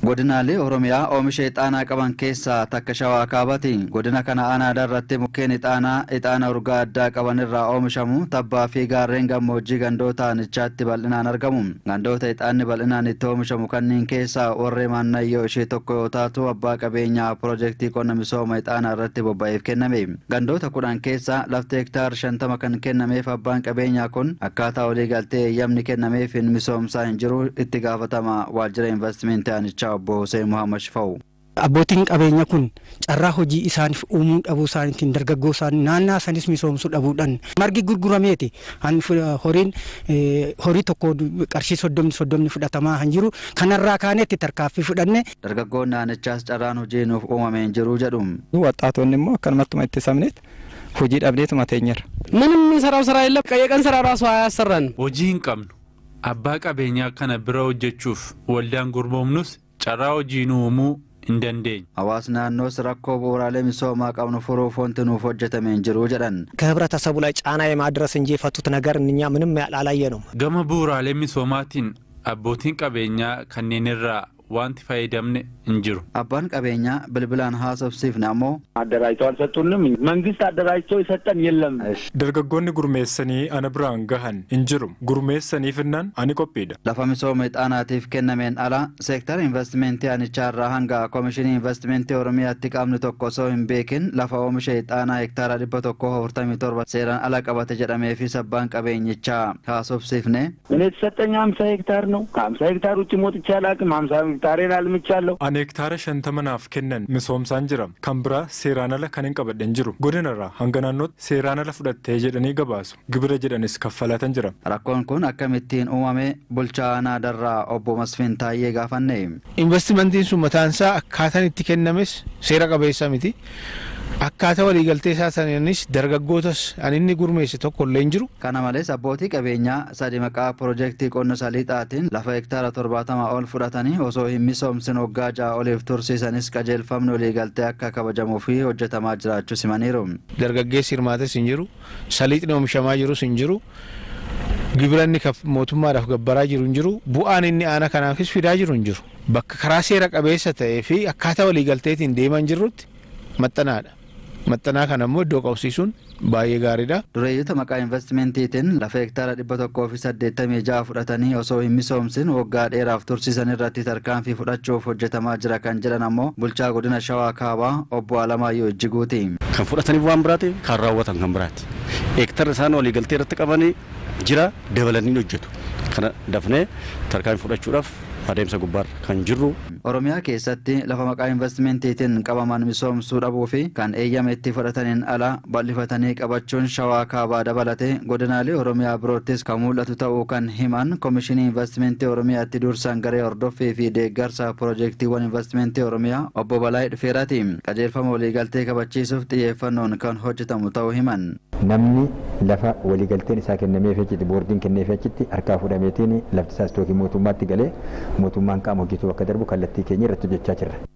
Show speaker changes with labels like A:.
A: Godinaalee Oromiyaa oomisha ixaanaa qaban keessaa takka shawaa kaabaati. Godina kana aanaa irratti mukkeen ixaanaa ixaana urgaa addaa qaban irraa oomishamu tabbaa fi gaarreen gammoojjii gandoota aanichaatti bal'inaan argamu. Gandoota ixaanni bal'inaan itti oomishamu kanneen keessaa warree maannayyoo ishee tokko yoo taatu abbaa qabeenyaa piroojeektii qonna misooma ixaanaa irratti bobba'eef kenname. Gandoota kudhan keessaa lafti hektaar shantama kan kennameef abbaan qabeenyaa kun akkaataa walii galtee eeyyamni kennameef hin misoomsaa hin jiru itti gaafatama waajjira investimentii aanichaa obbo Hussein Muhammad Shifa'u.
B: Abbootiin qabeenya kun carraa hojii isaaniif uumuu dhabuu isaaniitiin dargaggoo isaanii naannaa sanis misoomsuu dhabuudhaan margi gurgurameeti horiin horii tokko qarshii soddomni soddomni fudhatamaa kan jiru kanarraa kaanetti tarkaaffii fudhanne.
A: Dargaggoonni aanichaas carraan hojii nuuf uumamee hin jiru jedhu.
C: Waxaatonni immoo akkanumattuma itti sabneet hojii dhabdeetuma teenyerra.
D: ምንም የሚሰራው ስራ የለም። የቀን ስራ ራሱ አያሰራን።
E: hojii hin qabnu abbaa qabeenyaa kana bira hojjechuuf waldaan gurmoomnus carraa hojii nu uumuu hin dandeenye.
A: Hawaasni naannoos rakkoo bu'uuraalee misoomaa qabnu furuuf wanti nuuf hojjetame hin jiru jedhan.
F: ከህብረተሰቡ ላይ ጫና የማድረስ እንጂ የፈቱት ነገር እኛ ምንም አላየ ነው።
E: gama bu'uuraalee misoomaatiin abbootiin qabeenyaa kanneen irraa wanti fayyadamne hin jiru.
A: Abbaan qabeenyaa bilbilaan haasofsiifne ammoo
G: አደራጅተው አልሰጡንም። መንግስት አደራጅቶ የሰጠን የለም።
C: Dargaggoonni gurmeessanii ana biraan gahan hin jiru. Gurmeessaniifinnaan ani qophiidha.
A: lafa misooma ixaanaatiif kennameen ala seektara investimentii aanichaa irraa hanga koomishinii investimentii oromiyaatti qaamni tokko osoo hin beekin lafa oomisha ixaanaa hektaara dhibba tokko afurtamii torba seeraan ala qabate jedhameefis abbaan qabeenyichaa haasofsiifne
G: እኔ የተሰጠኝ ሀምሳ ሄክታር ነው። ከሀምሳ ሄክታር ውጭ ሞጥቼ አላውቅም። ሀምሳ ሄክታሬን አልምቻለሁ።
C: Ani hektaara shantama naaf kennan misoomsaan jira. Kan biraa seeraan ala kan hin qabadhen jiru. Godinarraa hanga naannootti seeraan ala fudhattee jedhanii gabaasu. Gibira jedhanis kaffalatan jira.
A: rakkoon kun akkamittiin uumame bulchaa aanaa darraa obbo Masfiin Taayyee gaafanne.
H: investimentiin sun mataan isaa akkaataan itti kennames seera qabeessa miti. Akkaataa waliigaltee isaa sananis dargaggootas ani inni gurmeesse tokko illee hin jiru.
A: Kana malees abbootii qabeenyaa sadi maqaa piroojeektii qonna saliixaatiin lafa hektaara torbaatamaa ol fudhatanii osoo hin misoomsin waggaa ja'a oliif tursiisanis qajeelfamni waliigaltee akka kabajamuu fi hojjetamaa jiraachuu simaniiru.
H: Dargaggeessi hirmaates hin jiru. Saliixni oomishamaa jirus hin jiru. Gibira inni mootummaadhaaf gabbaraa jiru hin jiru. Bu'aan inni aana kanaafis fidaa jiru hin jiru. Bakka karaa seera qabeessa ta'ee fi akkaataa waliigalteetiin deeman jirrutti maxxanaadha. Maxxanaa kana immoo iddoo qabsiisuun baay'ee gaariidha.
A: Dureeyyota maqaa investimentiitiin lafa hektaara dhibba tokkoo fi saddeettamii ja'a fudhatanii osoo hin misoomsin waggaa dheeraaf tursiisan irratti tarkaanfii fudhachuuf hojjetamaa jira kan jedhan ammoo bulchaa godina Shawaa Kaabaa obbo Alamaayyoo Ijjiguuti.
I: kan fudhataniif waan biraati kan raawwatan kan biraati heektarri isaan waliigaltee irratti qabanii jira dabalanii hojjetu kana dafnee tarkaanfii fudhachuudhaaf adeemsa gubbaarra kan jirru
A: Oromiyaa keessatti lafa maqaa investimentiitiin qabaman misoomsuu dhabuu fi kan eeyyama itti fudhataniin ala bal'ifatanii qabachuun shawaa kaabaa dabalatee godinaalee Oromiyaa biroottis kan mul'atu ta'uu kan himan koomishinii investimentii Oromiyaatti dursan garee hordoffii fi deeggarsa piroojeektiiwwan investimentii Oromiyaa obbo Balaayii Dhufeeraati. Qajeelfama waliigaltee kabachiisuuf xiyyeeffannoon kan hojjetamu ta'uu himan.
J: namni lafa waliigalteen isaa kennameef achitti boordiin kenneef achitti harkaa fudhameetiin lafti isaas tookii mootummaatti galee mootummaan qaama hojjetuu akka darbu kallattii keenya irratti hojjechaa jirra.